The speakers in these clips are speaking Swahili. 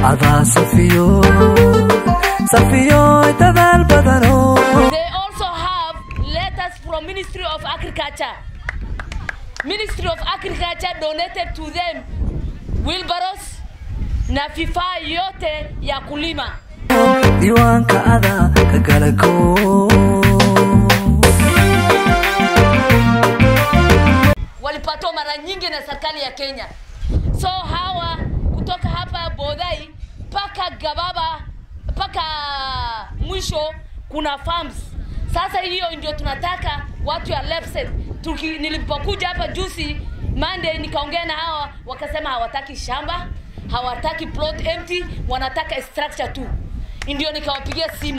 adaa safiyo safiyo dadaal badano They also have letters from Ministry of Agriculture. Ministry of Agriculture donated to them wheelbarrows na vifaa yote ya kulima. diiwaanka adaa ka galago walipatiwa mara nyingi na serikali ya Kenya. So hawa kutoka hapa Bodai mpaka Gababa mpaka mwisho kuna farms. Sasa hiyo ndio tunataka watu ya Lepset. Tuki, nilipokuja hapa juzi Monday nikaongea na hawa wakasema hawataki shamba, hawataki plot empty, wanataka structure tu. Ndio nikawapigia simu.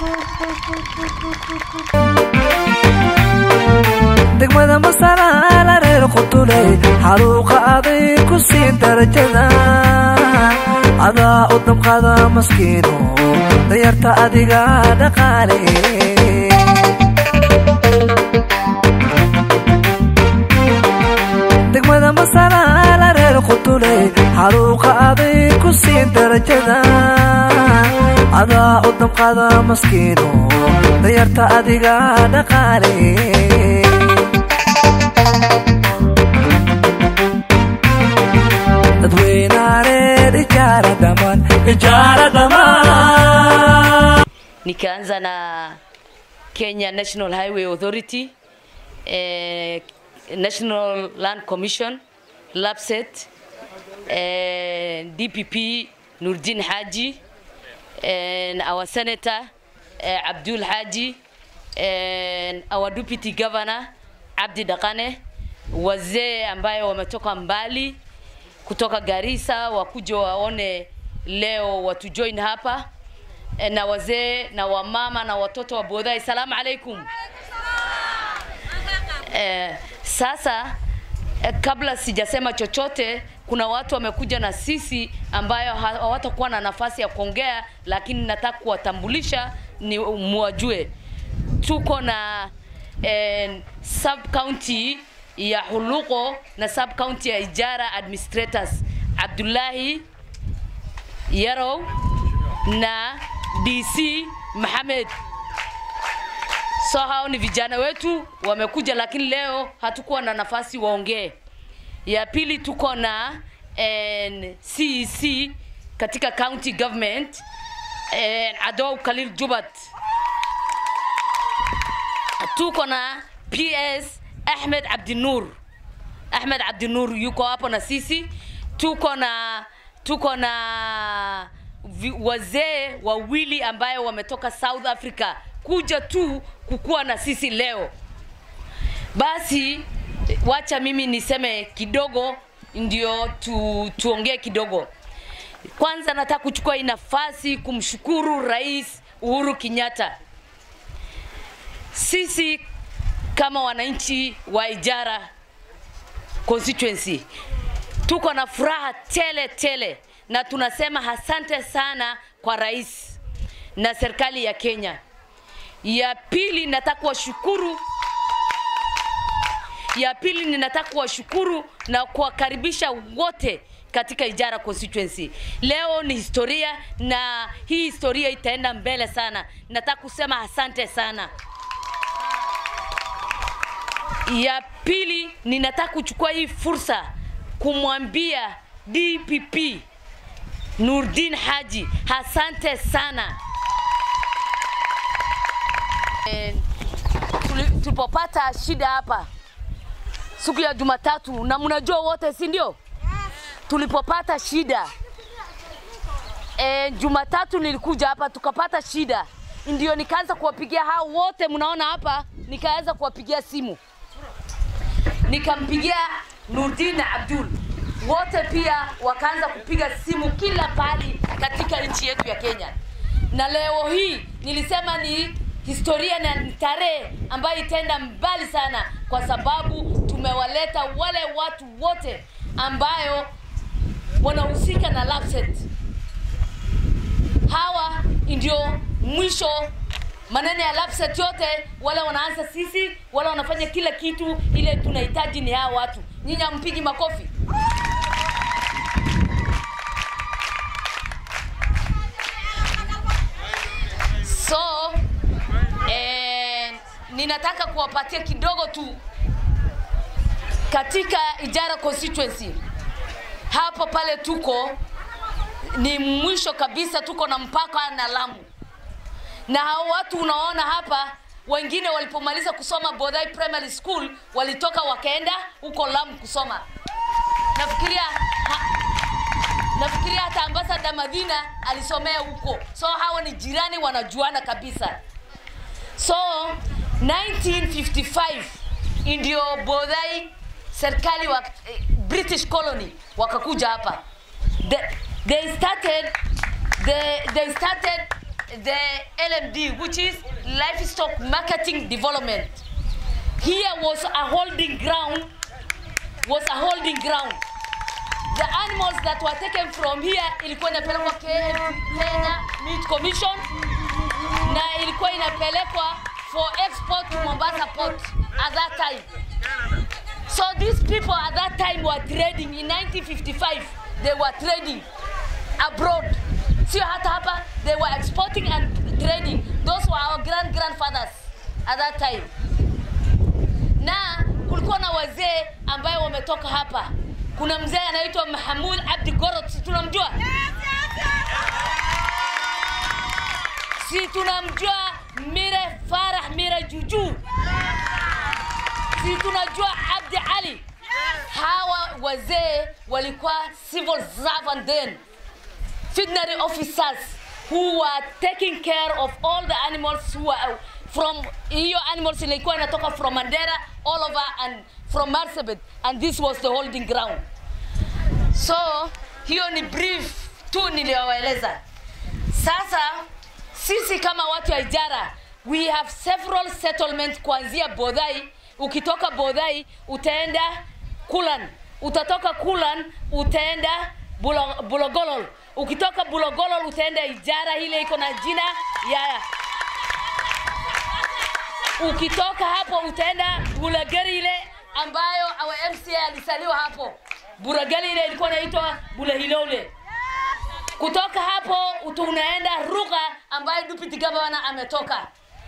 degmada masalaala reer qutuley xaruuqa aday ku siin darajada adaa u damqada maskiino dayarta adiga dhaqaale degmada masalaala reer qutuley xaruuqa aday ku siin darajada adaa u damqada maskiino dayarta adiga dhaqaale dadweynareer ijaara dhamaan ijaara dhamaan nikaanza na Kenya National Highway Authority, eh, National Land Commission, LAPSET, eh, DPP Nurdin Haji, and our Senator eh, Abdul Haji, and our Deputy Governor Abdi Dakane, wazee ambaye wametoka mbali kutoka Garissa wakuja waone leo watujoin hapa Eh, na wazee na wamama na watoto wa Bodai. Salamu alaikum. Eh, sasa eh, kabla sijasema chochote, kuna watu wamekuja na sisi ambayo ha- hawatakuwa na nafasi ya kuongea, lakini nataka kuwatambulisha ni muwajue. Tuko na eh, sub county ya Huluko na sub county ya Ijara administrators Abdullahi Yarow na DC Mohamed. So hao ni vijana wetu wamekuja, lakini leo hatukuwa na nafasi waongee. Ya pili tuko na eh, CEC katika county government eh, Adow Khalil Jubat. Tuko na PS Ahmed Abdinur. Ahmed Abdinur yuko hapo na sisi. Tuko na tuko na vi- wazee wawili ambayo wametoka South Africa kuja tu kukuwa na sisi leo. Basi wacha mimi niseme kidogo ndio tu, tuongee kidogo. Kwanza nataka kuchukua hii nafasi kumshukuru Rais Uhuru Kenyatta. Sisi kama wananchi wa Ijara constituency tuko na furaha tele tele na tunasema asante sana kwa rais na serikali ya Kenya. Ya pili nataka kuwashukuru ya pili ninataka kuwashukuru na kuwakaribisha wote katika Ijara constituency. Leo ni historia na hii historia itaenda mbele sana. Nataka kusema asante sana. Ya pili ninataka kuchukua hii fursa kumwambia DPP Nurdin Haji asante sana. Eh, tuli- tulipopata shida hapa siku ya Jumatatu, na mnajua wote, si ndio? Tulipopata shida e, Jumatatu nilikuja hapa tukapata shida, ndio nikaanza kuwapigia hao wote mnaona hapa, nikaanza kuwapigia simu, nikampigia Nurdin na Abdul, wote pia wakaanza kupiga simu kila pahali katika nchi yetu ya Kenya, na leo hii nilisema ni historia na ni tarehe ambayo itaenda mbali sana, kwa sababu tumewaleta wale watu wote ambayo wanahusika na LAPSSET. Hawa ndio mwisho maneno ya LAPSSET yote, wale wanaanza sisi, wale wanafanya kila kitu, ile tunahitaji ni hawa watu. Nyinyi hampigi makofi? ninataka kuwapatia kidogo tu katika Ijara constituency hapo pale tuko ni mwisho kabisa, tuko na mpaka na Lamu, na hao watu unaona hapa, wengine walipomaliza kusoma Bodai Primary School walitoka wakaenda huko Lamu kusoma. Nafikiria ha, nafikiria hata ambasada Madina alisomea huko, so hao ni jirani, wanajuana kabisa. So 1955 ndio Bodai serikali wa eh, British colony wakakuja hapa. The, they started the, they started the LMD which is livestock marketing development. Here was a holding ground was a holding ground. The animals that were taken from here ilikuwa inapelekwa Ke- Kenya Meat Commission na ilikuwa inapelekwa for export to Mombasa port at that time. So these people at that time were trading in 1955 they were trading abroad. Sio hata hapa they were exporting and trading. Those were our grand grandfathers at that time. Na kulikuwa na wazee ambayo wametoka hapa. Kuna mzee anaitwa Mahamud Abdi Gorot, si tunamjua? Si tunamjua Mire Farah Mire Juju? Si tunajua Abdi Ali? Hawa wazee walikuwa civil servant then, veterinary officers who were taking care of all the animals who were from hiyo animals ilikuwa inatoka from Mandera all over and from Marsabit and this was the holding ground. So hiyo ni brief tu niliyowaeleza. Sasa sisi kama watu wa Ijara we have several settlements kuanzia Bodai. Ukitoka Bodai utaenda Kulan, utatoka Kulan utaenda Bulo- Bulogolol, ukitoka Bulogolol utaenda Ijara, ile iko na jina ya ukitoka hapo utaenda Bulagari ile ambayo our MCA alisaliwa hapo. Bulagari ile ilikuwa inaitwa Bulahilole. Kutoka hapo utu- unaenda Ruga ambayo Deputy Governor ametoka.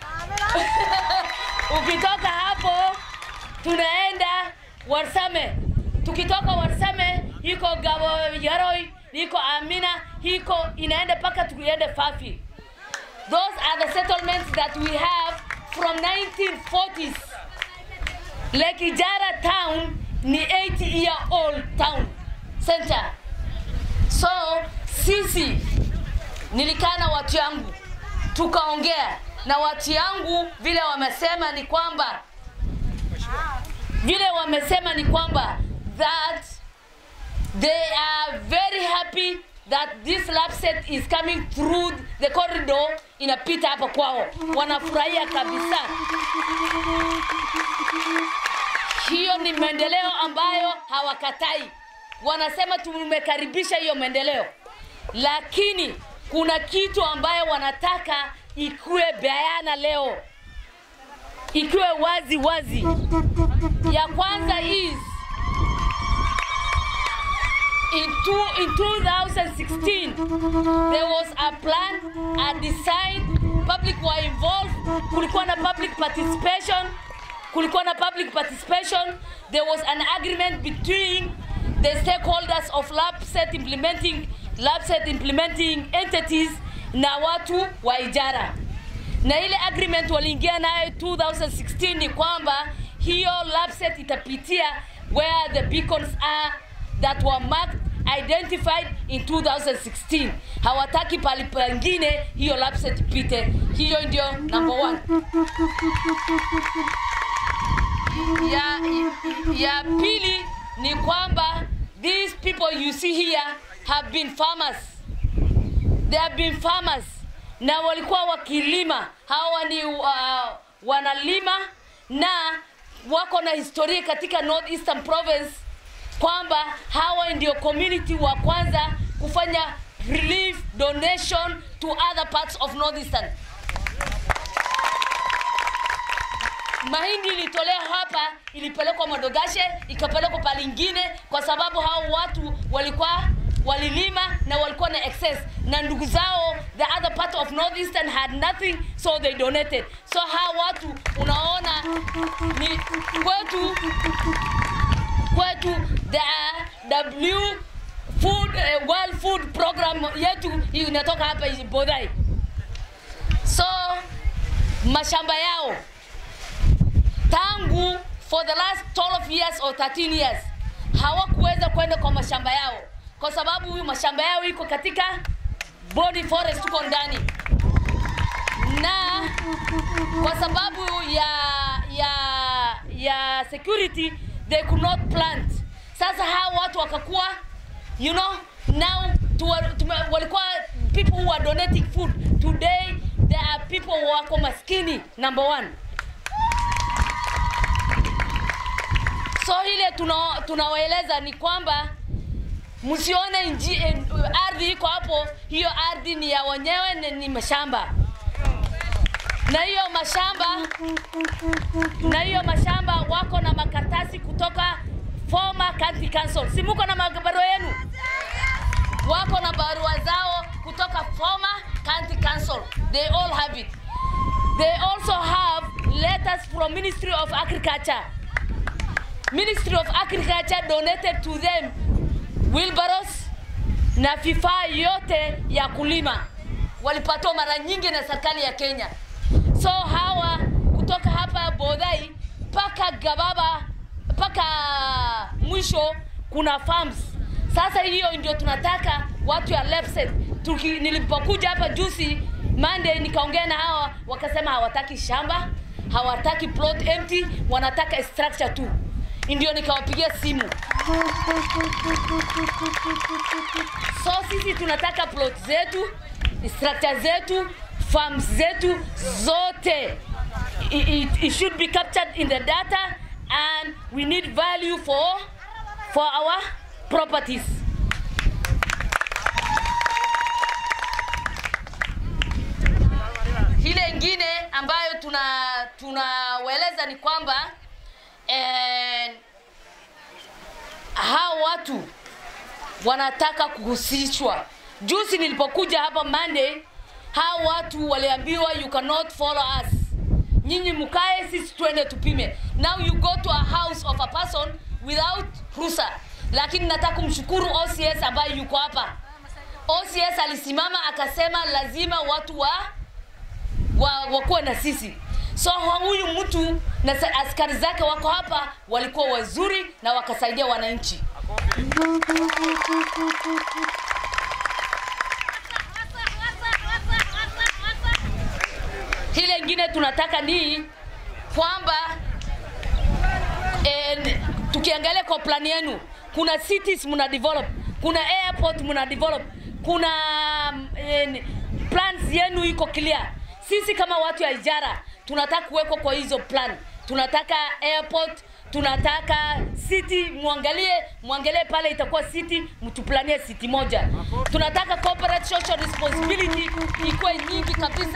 Ukitoka hapo tunaenda Warsame. Tukitoka Warsame iko Gabo Yaroi, iko Amina, iko inaenda mpaka tukiende Fafi. Those are the settlements that we have from 1940s. Lake Ijara town ni 80 year old town center. So sisi nilikaa na watu yangu tukaongea na watu yangu, vile wamesema ni kwamba vile wamesema ni kwamba that they are very happy that this lab set is coming through the corridor inapita hapa kwao, wanafurahia kabisa. Hiyo ni maendeleo ambayo hawakatai, wanasema tumekaribisha hiyo maendeleo, lakini kuna kitu ambayo wanataka ikuwe bayana leo, ikiwe wazi wazi. Ya kwanza is in, two, in 2016 there was a plan a design public were involved kulikuwa na public participation kulikuwa na public participation there was an agreement between the stakeholders of labset implementing labset implementing entities na watu wa ijara na ile agreement waliingia nayo 2016 ni kwamba hiyo labset itapitia where the beacons are that were marked identified in 2016 hawataki pali pengine hiyo labset ipite hiyo ndio number one ya, ya pili ni kwamba these people you see here have been farmers they have been farmers na walikuwa wakilima hawa ni uh, wanalima na wako na historia katika North Eastern Province kwamba hawa ndio community wa kwanza kufanya relief donation to other parts of North Eastern. Mahindi ilitolewa hapa, ilipelekwa Madogashe, ikapelekwa palingine, kwa sababu hao watu walikuwa walilima na walikuwa na excess na ndugu zao the other part of northeastern had nothing so they donated so hawa watu unaona ni kwetu kwetu the w food uh, world food program yetu inatoka hapa bodai so mashamba yao tangu for the last 12 years or 13 years hawakuweza kwenda kwa mashamba yao kwa sababu huyu mashamba yao iko katika body forest tuko ndani na kwa sababu ya ya ya security they could not plant sasa hao watu wakakuwa you know now tuwa, tume, walikuwa people who are donating food today there are people wako maskini number one so ile tuna- tunawaeleza ni kwamba msione nji- eh, ardhi iko hapo hiyo ardhi ni ya wenyewe ni, ni mashamba na hiyo mashamba na hiyo mashamba wako na makaratasi kutoka former county council si muko na mabarua yenu wako na barua zao kutoka former county council they all have it they also have letters from ministry of agriculture ministry of agriculture donated to them wheelbarrows na vifaa yote ya kulima walipatiwa mara nyingi na serikali ya kenya so hawa kutoka hapa bodhai mpaka gababa mpaka mwisho kuna farms sasa hiyo ndio tunataka watu ya Lepset. Tuki, nilipokuja hapa juzi Monday nikaongea na hawa wakasema hawataki shamba hawataki plot empty wanataka structure tu ndio nikawapigia simu so sisi tunataka plot zetu structure zetu farms zetu zote it, it, it should be captured in the data and we need value for for our properties ile ingine ambayo tuna tunawaeleza ni kwamba eh, hao watu wanataka kuhusishwa juzi nilipokuja hapa monday hao watu waliambiwa you cannot follow us nyinyi mkae sisi twende tupime now you go to a house of a person without rusa lakini nataka kumshukuru ocs ambaye yuko hapa ocs alisimama akasema lazima watu wa wa, wakuwe na sisi so huyu mtu na sa- askari zake wako hapa walikuwa wazuri na wakasaidia wananchi hile ingine tunataka ni kwamba eh, tukiangalia kwa plani yenu kuna cities mna develop kuna airport mna develop kuna eh, plans yenu iko clear sisi kama watu ya ijara tunataka kuwekwa kwa hizo plan tunataka airport tunataka city mwangalie mwangalie pale itakuwa city mtuplanie city moja tunataka corporate social responsibility ikuwe nyingi kabisa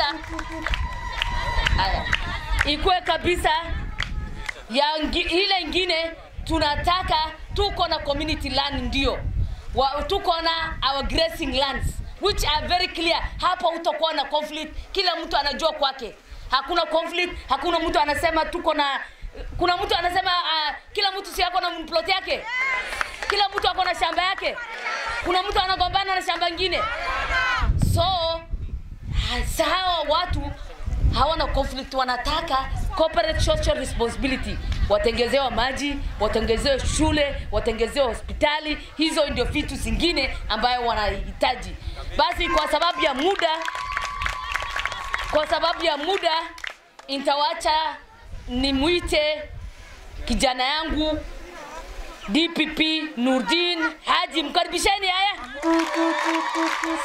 haya ikuwe kabisa ya ngi, ile ingine tunataka tuko na community land ndio wa, tuko na our grazing lands which are very clear hapa utakuwa na conflict kila mtu anajua kwake hakuna conflict hakuna mtu anasema tuko na kuna mtu anasema uh, kila mtu si ako na plot yake kila mtu ako na shamba yake kuna mtu anagombana na shamba ingine so ha- hawa watu hawana conflict wanataka corporate social responsibility watengezewa maji watengezewe shule watengezewe hospitali hizo ndio vitu zingine ambayo wanahitaji basi kwa sababu ya muda kwa sababu ya muda nitawacha nimwite kijana yangu dpp nurdin haji mkaribisheni haya